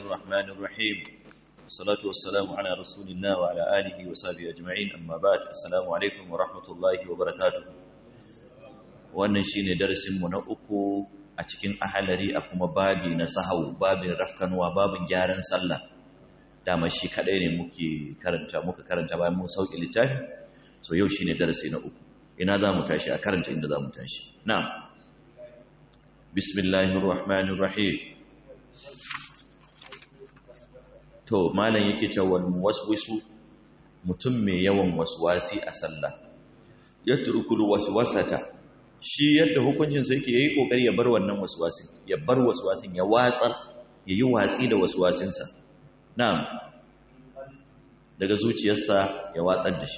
الرحمن الرحيم والصلاة والسلام على رسول الله وعلى آله وصحبه أجمعين أما بعد السلام عليكم ورحمة الله وبركاته wannan shine darasin mu na uku a cikin ahalari a kuma babi na sahau babin rafkanuwa babin gyaran sallah dama shi kadai ne muke karanta muka karanta bayan mun sauke littafi so yau shine darasi na uku ina za mu tashi a karanta inda za mu tashi na'am bismillahir rahmanir rahim to malam yake cewa waswisu mutum mai yawan waswasi a sallah yatrukul waswasata shi yadda hukuncin sa yake yayi kokari ya bar wannan waswasin ya bar waswasin ya watsar yayi watsi da waswasin sa na'am daga zuciyarsa ya watsar da shi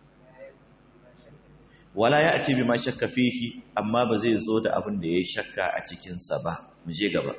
wala ya ce bi ma shakka fihi amma ba zai zo da abin da yayi shakka a cikin sa ba mu je gaba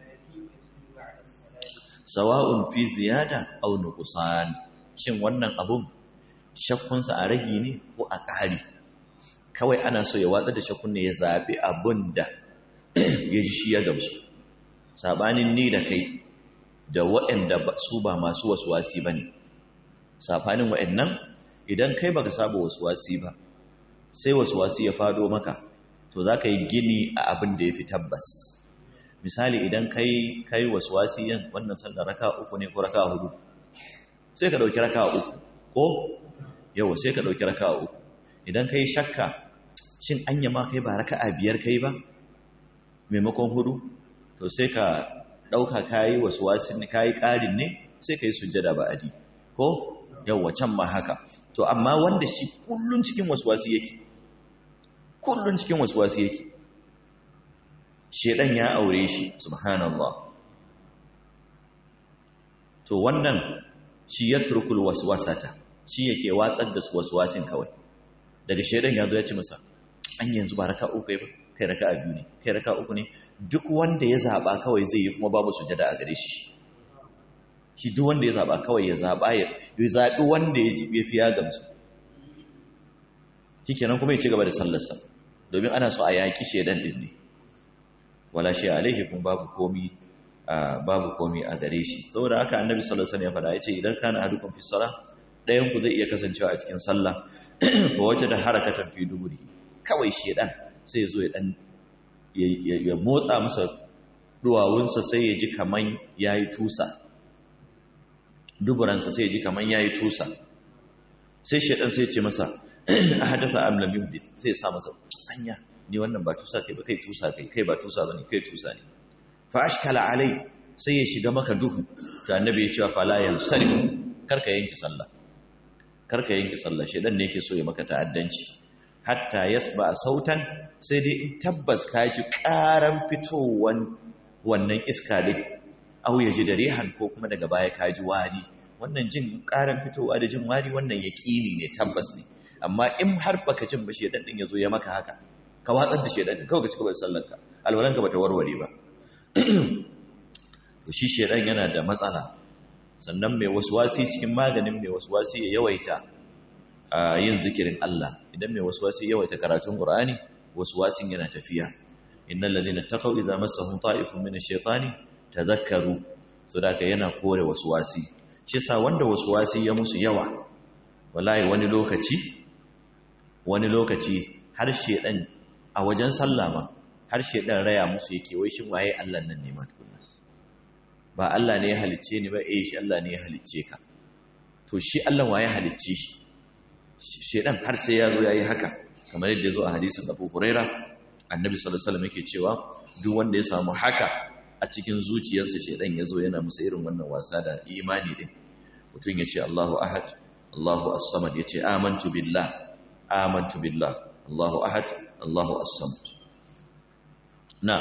sawa'un fi ziyada aw nuqsan shin wannan abun shakkunsa a ragi ne ko a ƙari kawai ana so ya watsa da shakkun ne ya zabi abun da ya ji shi ya gamsu sabanin ni da kai da waɗanda su ba masu wasuwasi bane safanin waɗannan idan kai baka saba wasuwasi ba sai wasuwasi ya fado maka to zaka yi gini a abin da yafi tabbas misali idan kai kai waswasi yin wannan sallar raka uku ne ko raka hudu sai ka dauki raka uku ko yawa sai ka dauki raka uku idan kai shakka shin anya ma kai ba raka'a biyar kai ba maimakon hudu to sai ka dauka kai waswasin kai karin ne sai kai sujjada ba adi ko yawa can ma haka to amma wanda shi kullun cikin waswasi yake kullun cikin waswasi yake shedan ya aure shi subhanallah to wannan shi ya turkul waswasata shi yake watsar da waswasin kawai daga shedan ya zo ya ce masa an yanzu ba raka uku ba kai raka a biyu ne kai raka uku ne duk wanda ya zaba kawai zai yi kuma babu sujada a gare shi shi duk wanda ya zaba kawai ya zaba ya zabi wanda ya ji ya fi ya gamsu shikenan kuma ya ci gaba da sallarsa domin ana so a yaki shedan din ne wala shi alaihi kun babu komi babu komi a gare shi saboda haka annabi sallallahu alaihi wasallam ya faɗa yace idan kana ahadukum fi salah dayan ku zai iya kasancewa a cikin sallah ko wace da harakatan fi duburi kawai shedan sai zo ya dan ya motsa masa duwawunsa sai ya ji kaman yayi tusa duburansa sai ya ji kaman yayi tusa sai shedan sai ya ce masa ahadatha am lam yuhdith sai ya sa masa anya ni wannan ba tusa kai ba kai tusa kai kai ba tusa bane kai tusa ne fa ashkala alai sai ya shiga maka duhu to annabi ya ce fa la yansarif karka yanki sallah karka yanki sallah shedan ne yake so ya maka ta'addanci hatta yasba sautan sai dai in tabbas ka ji karan fitowan wannan iska din au ya ji da rihan ko kuma daga baya ka ji wari wannan jin karan fitowa da jin wari wannan yaqini ne tabbas ne amma in har baka jin ba shedan din yazo ya maka haka ka watsar da shedan kawai ka ci gaba da sallarka alwalanka bata warware ba to shi shedan yana da matsala sannan mai waswasi cikin maganin mai waswasi ya yawaita yin zikirin Allah idan mai waswasi yawaita karatun Qur'ani waswasin yana tafiya innal ladina taqaw idza massahum ta'ifun min ash-shaytani tadhakkaru sadaka yana kore waswasi shi sa wanda waswasi ya musu yawa wallahi wani lokaci wani lokaci har shedan a wajen sallama har shedan raya musu yake wai shin waye Allah nan ne ma tukunna ba Allah ne ya halicce ni ba eh shi Allah ne ya halicce ka to shi Allah waye halicce shi shedan har sai ya zo yayi haka kamar yadda ya zo a hadisin Abu Huraira annabi sallallahu alaihi wasallam yake cewa duk wanda ya samu haka a cikin zuciyarsa shedan ya zo yana musa irin wannan wasa da imani din mutum ya ce Allahu ahad Allahu as-samad ya ce amantu billah amantu billah Allahu ahad Allahu as-samad na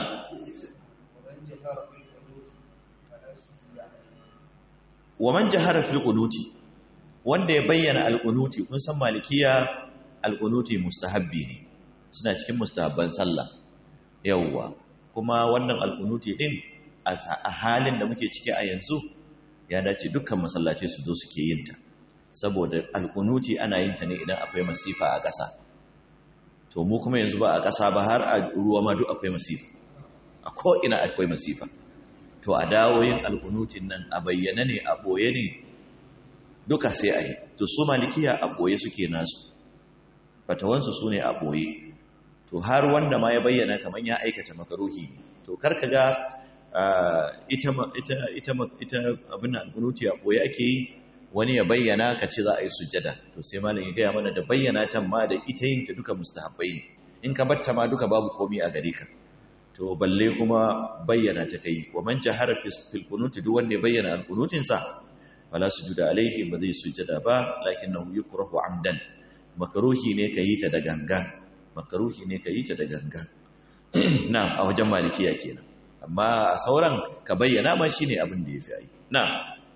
wa man jahara fil qunuti wanda ya bayyana al-qunuti kun san malikiya al-qunuti mustahabbi ne suna cikin mustahabban sallah yawwa kuma wannan al-qunuti din a halin da muke ciki a yanzu ya dace dukkan masallaci su zo suke yin ta saboda al-qunuti ana yin ta ne idan akwai masifa a ƙasa to mu kuma yanzu ba a ƙasa ba har a ruwa ma duk akwai masifa a ko'ina akwai masifa to a dawo yin alkunutin nan a bayyana ne a ɓoye ne duka sai a yi to su malikiya a ɓoye suke nasu fatawansu su ne a ɓoye to har wanda ma ya bayyana kamar ya aikata makaruhi ne to karka ga ita ita ita abin alkunuti a ɓoye ake yi wani ya bayyana ka ce za a yi sujjada to sai malam ya gaya mana da bayyana can ma da ita yin ta duka mustahabbai ne in ka batta ma duka babu komi a gare ka to balle kuma bayyana ta kai wa man jahara fil qunut duk wanda ya bayyana al qunutin sa fala sujuda alaihi ba zai sujjada ba lakinnahu yukrahu amdan makruhi ne kayi ta da gangan makruhi ne kayi ta da gangan na'am a wajen malikiya kenan amma a sauran ka bayyana ma shine abin da yafi ai na'am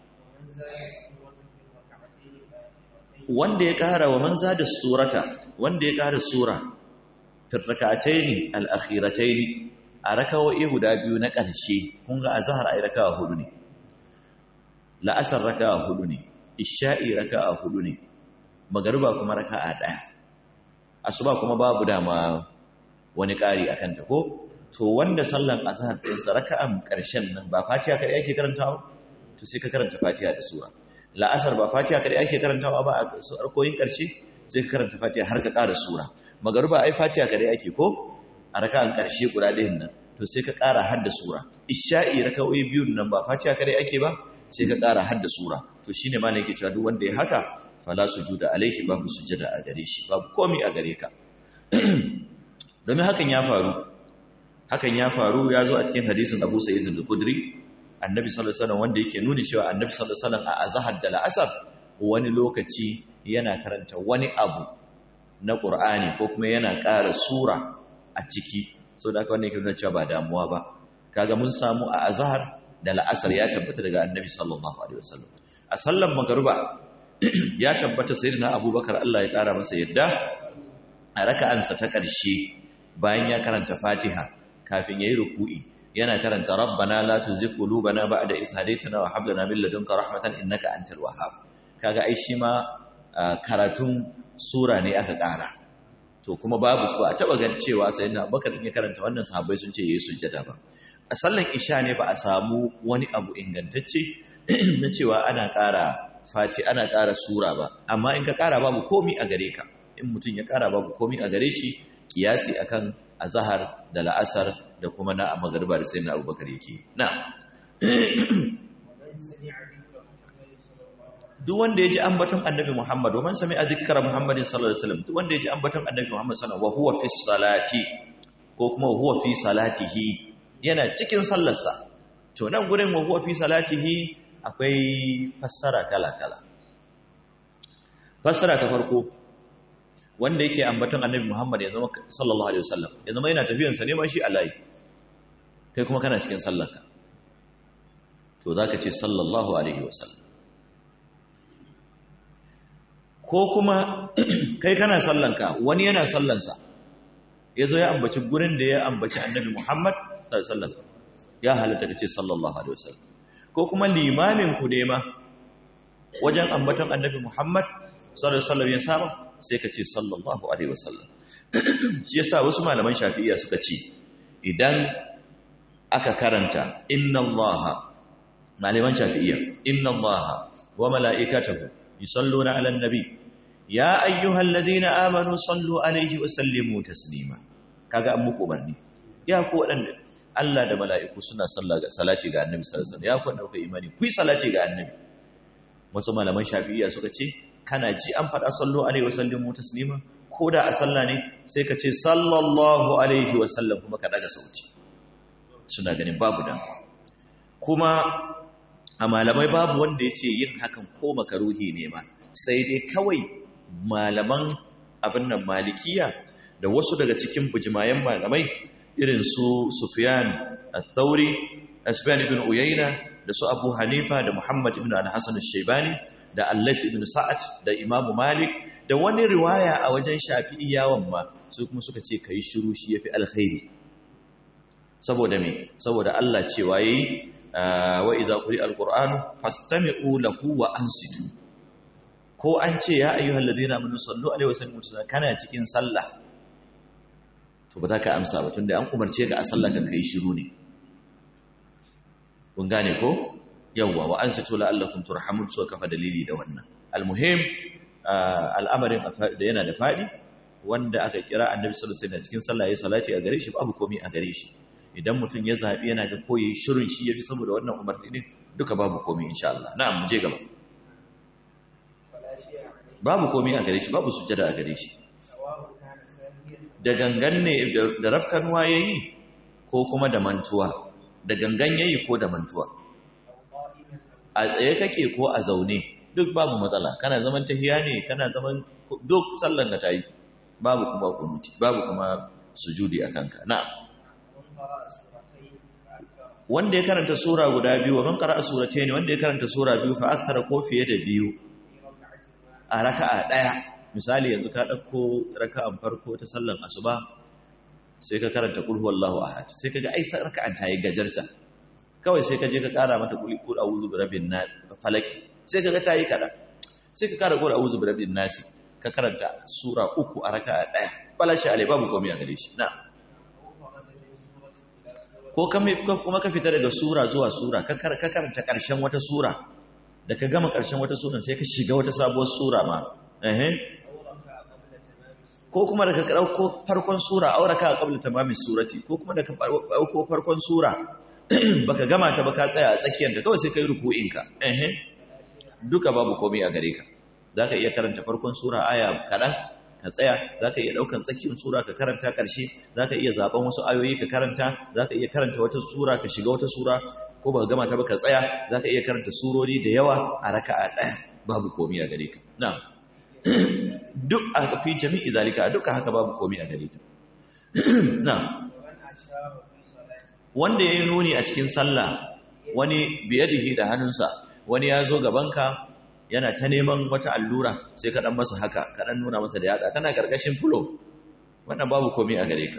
wanda ya ƙara wa manza da surata wanda ya ƙara sura firrakataini al-akhirataini a rakawoyi guda biyu na ƙarshe kun ga azhar ai rakawa hudu ne la'asar rakawa hudu ne isha'i rakawa hudu ne magariba kuma raka'a ɗaya asuba kuma babu dama wani ƙari akan ta ko to wanda sallan azhar ɗinsa raka'an ƙarshen nan ba fatiha kadai ake karantawa to sai ka karanta fatiha da sura la'asar ba fatiha kadai ake karantawa ba a arkoyin ƙarshe sai ka karanta fatiha har ka ƙara sura magaruba ai fatiha kadai ake ko a raka'an ƙarshe guda ɗayan nan to sai ka ƙara har da sura isha'i raka'o'i biyun nan ba fatiha kadai ake ba sai ka ƙara har da sura to shine ma ne yake cewa duk wanda ya haka fala sujuda alaihi babu sujada a gare shi babu komai a gare ka domin hakan ya faru hakan ya faru ya zo a cikin hadisin Abu Sa'id al-Khudri annabi sallallahu alaihi wasallam wanda yake nuni cewa annabi sallallahu alaihi wasallam a azhar da la'asar wani lokaci yana karanta wani abu na Qur'ani ko kuma yana ƙara sura a ciki saboda haka wannan yake nuna cewa ba damuwa ba kaga mun samu a azhar da la'asar ya tabbata daga annabi sallallahu alaihi wasallam a sallan magruba ya tabbata sayyidina Abubakar Allah ya ƙara masa yadda a raka'ansa ta ƙarshe bayan ya karanta Fatiha kafin yayi ruku'i yana karanta rabbana la tuzigh qulubana ba'da idh hadaytana wa hab lana min ladunka rahmatan innaka antal wahhab kaga ai shi ma karatun sura ne aka ƙara to kuma babu su ba a taba gan cewa sayyidina Abubakar in ya karanta wannan sahabbai sun ce yayi sujjada ba a sallan isha ne ba a samu wani abu ingantacce na cewa ana ƙara fati ana ƙara sura ba amma in ka ƙara babu komi a gare ka in mutum ya ƙara babu komi a gare shi kiyasi akan azhar da la'asar da kuma na magariba da sayyidina abubakar yake na duk wanda ya ji ambaton annabi muhammad wa man sami'a zikra muhammadin sallallahu alaihi wasallam duk wanda ya ji ambaton annabi muhammad sallallahu alaihi wasallam wa huwa fi salati ko kuma huwa fi salatihi yana cikin sallarsa to nan gurin wa huwa fi salatihi akwai fassara kala kala fassara ta farko wanda yake ambaton annabi Muhammad ya zama sallallahu alaihi wasallam ya zama yana tafiyansa ne ma shi alai kai kuma kana cikin sallarka to zaka ce sallallahu alaihi wasallam ko kuma kai kana sallanka wani yana sallansa yazo ya ambaci gurin da ya ambaci annabi Muhammad sallallahu alaihi wasallam ya halatta kace sallallahu alaihi wasallam ko kuma limamin ku ne ma wajen ambaton annabi Muhammad sallallahu alaihi wasallam ya saba sai ka ce sallallahu alaihi wasallam shi yasa wasu malaman shafi'iyya suka ce idan aka karanta inna allaha malaman shafi'iyya inna allaha wa mala'ikatahu yusalluna 'alan nabi ya ayyuhalladhina amanu sallu alaihi wa sallimu taslima kaga an muku barni ya ku wadanda Allah da mala'iku suna salati ga annabi sallallahu alaihi wasallam ya ku dauka imani ku yi salati ga annabi wasu malaman shafi'iyya suka ce kana ji an faɗa sallu alaihi wasallam taslima ko da a sallah ne sai ka ce sallallahu alaihi wasallam kuma ka daga sauti suna ganin babu da kuma a malamai babu wanda ya ce yin hakan ko makaruhi ne ma sai dai kawai malaman abin nan malikiya da wasu daga cikin bujimayen malamai irin su sufyan al-thauri sufyan ibn uyayna da su abu hanifa da muhammad ibn al-hasan al-shaybani da Allah ibn Sa'ad da Imam Malik da wani riwaya a wajen Shafi'iyawan ma su kuma suka ce kai shiru shi yafi alkhairi saboda me saboda Allah cewa yayi wa idza quri'a alqur'anu fastami'u lahu wa ansitu ko an ce ya ayyuhal ladina amanu sallu alaihi wa sallimu kana cikin sallah to ba za ka amsa ba tunda an umarce ka a sallah ka kai shiru ne kun gane ko yawwa wa ansitu la'allakum turhamun so kafa dalili da wannan almuhim al'amarin da yana da fadi wanda aka kira annabi sallallahu alaihi wasallam cikin sallah yayin salati a gare shi babu komai a gare shi idan mutum ya zabi yana ga koyi shirin shi yafi saboda wannan umarni din duka babu komai insha Allah na'am mu je gaba babu komai a gare shi babu sujjada a gare shi da gangan ne da rafkanuwa yayi ko kuma da mantuwa da gangan yayi ko da mantuwa a tsaye kake ko a zaune duk babu matsala kana zaman tahiya ne kana zaman duk sallan ka tayi babu kuma kunuti babu kuma sujudi a kanka na wanda ya karanta sura guda biyu man qara'a suratayn wanda ya karanta sura biyu fa akthara ko fiye da biyu a raka'a daya misali yanzu ka dauko raka'an farko ta sallan asuba sai ka karanta qul huwallahu ahad sai kaga ai raka'an ta yi gajarta kawai sai ka je ka kara mata qul qul a'udhu birabbin nas falaki sai kaga ta yi kada sai ka kara qul a'udhu birabbin nas ka karanta sura uku a raka'a daya balashi alai babu komai a gare shi na ko kuma ka fita daga sura zuwa sura ka karanta karshen wata sura da ka gama karshen wata sura sai ka shiga wata sabuwar sura ma ko kuma da ka ɗauko farkon sura auraka a ƙabla tamamin surati ko kuma da ka ɗauko farkon sura baka gama ta ba ka tsaya a tsakiyar da kawai sai ka yi ruku'inka duka babu komai a gare ka za ka iya karanta farkon sura aya kaɗan ka tsaya za ka iya ɗaukan tsakiyar sura ka karanta ƙarshe za ka iya zaɓen wasu ayoyi ka karanta za ka iya karanta wata sura ka shiga wata sura ko ba gama ta ba ka tsaya za ka iya karanta surori da yawa a raka'a ɗaya babu komai a gare ka na duk a fi jami'i zalika duka haka babu komai a gare ka na wanda ya yi nuni a cikin sallah wani biyadihi da hannunsa wani ya zo gabanka yana ta neman wata allura sai ka dan masa haka ka dan nuna masa da yatsa tana karkashin fulo wannan babu komai a gare ka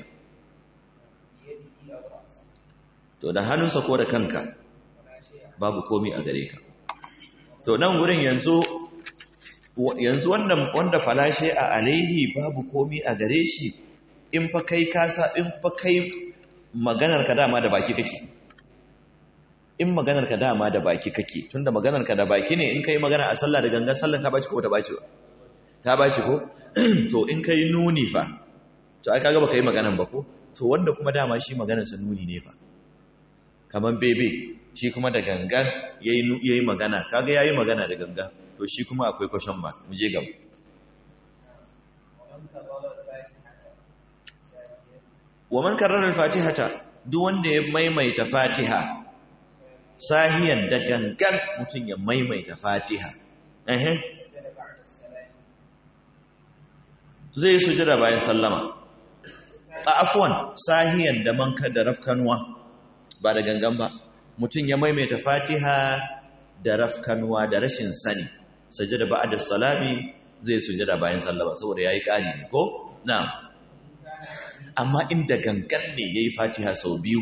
to da hannunsa ko da kanka babu komai a gare ka to nan gurin yanzu yanzu wanda wanda falashe a alaihi babu komai a gare shi in fa kai kasa in fa kai maganar ka dama da baki kake in maganar ka dama da baki kake tunda maganar ka da baki ne in kai magana a sallah da gangan sallah ta baci ko ta baci ba ta baci ko to in kai nuni fa to ai kaga baka yi maganar ba ko to wanda kuma dama shi maganar sa nuni ne fa kaman bebe shi kuma da gangan yayi yayi magana kaga yayi magana da gangan to shi kuma akwai question mark mu je gaba wa man karrara al-fatihata duk wanda ya maimaita fatiha sahiyan da gangan mutum ya maimaita fatiha zai sujada bayan sallama a afwan sahiyan da manka da rafkanuwa ba da gangan ba mutum ya maimaita fatiha da rafkanuwa da rashin sani sujada ba'da salami zai sujada bayan sallama saboda yayi kari ne ko na'am amma inda gangan ne yayi fatiha sau biyu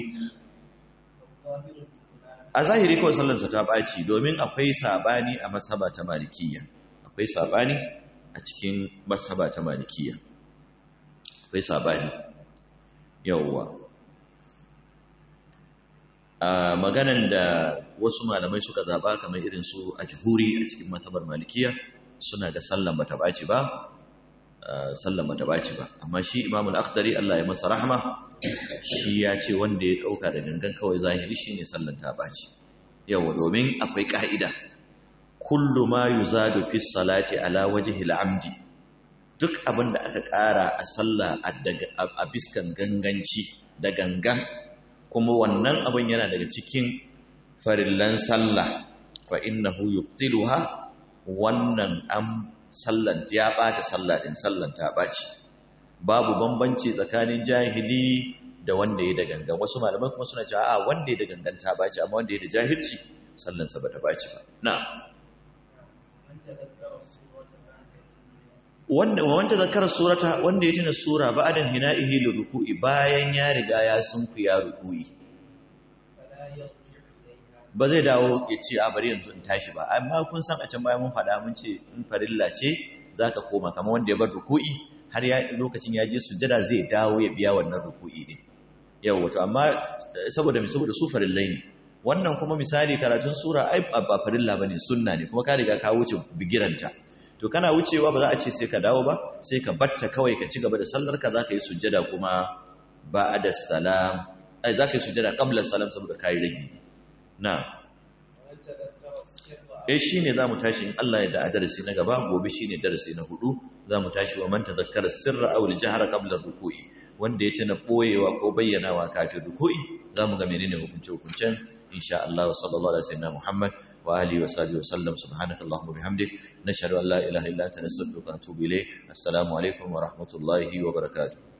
a zahiri kawai sallansa ta ɓaci domin akwai saɓani a masaba ta malikiya akwai saɓani a cikin masaba ta malikiya akwai saɓani yawwa a maganan da wasu malamai suka zaɓa kamar irin su a jihuri a cikin matabar malikiya suna da sallan bata ɓaci ba sallan bata ɓaci ba amma shi imamul akhdari Allah ya masa rahama shi ya ce wanda ya ɗauka da gangan kawai zahiri shi ne sallan ta ɓaci yawa domin akwai ƙa'ida kullu ma yu zadu fi salati ala wajihil amdi duk abin da aka ƙara a sallah a biskan ganganci da gangan kuma wannan abin yana daga cikin farillan sallah fa innahu yubtiluha wannan an sallan ya ɓata sallah din sallan ta ɓaci babu bambanci tsakanin jahili da wanda ya da gangan wasu malaman kuma suna cewa a wanda ya da gangan ta baci amma wanda ya da jahilci sallansa ba ta baci ba na wanda wanda zakara surata wanda ya tuna sura ba'dan hina'ihi li ruku'i bayan ya riga ya sunku ya ruku'i ba zai dawo ya ce a bari yanzu in tashi ba amma kun san a can bayan mun faɗa mun ce in farilla ce zaka koma kamar wanda ya bar ruku'i har ya lokacin ya je sujjada zai dawo ya biya wannan ruku'i ne yau wato amma saboda mai saboda su farillai ne wannan kuma misali karatun sura ai ba farilla bane sunna ne kuma ka riga ka wuce bigiranta to kana wucewa ba za a ce sai ka dawo ba sai ka batta kawai ka ci gaba da sallar ka zaka yi sujjada kuma ba'da salam ai zaka yi sujjada qabla salam saboda kai rage na eh shine zamu tashi in Allah ya da darasi na gaba gobe shine darasi na hudu zamu tashi wa man tadhakkara sirra aw al-jahra qabla ruku'i wanda ya tana boyewa ko bayyanawa kafin ruku'i zamu ga menene hukunce hukuncen insha Allah sallallahu alaihi wasallam Muhammad wa alihi wa sahbihi wa sallam subhanakallahumma bihamdik nashhadu an la ilaha illa anta nastaghfiruka wa natubu ilayk assalamu alaikum wa rahmatullahi wa barakatuh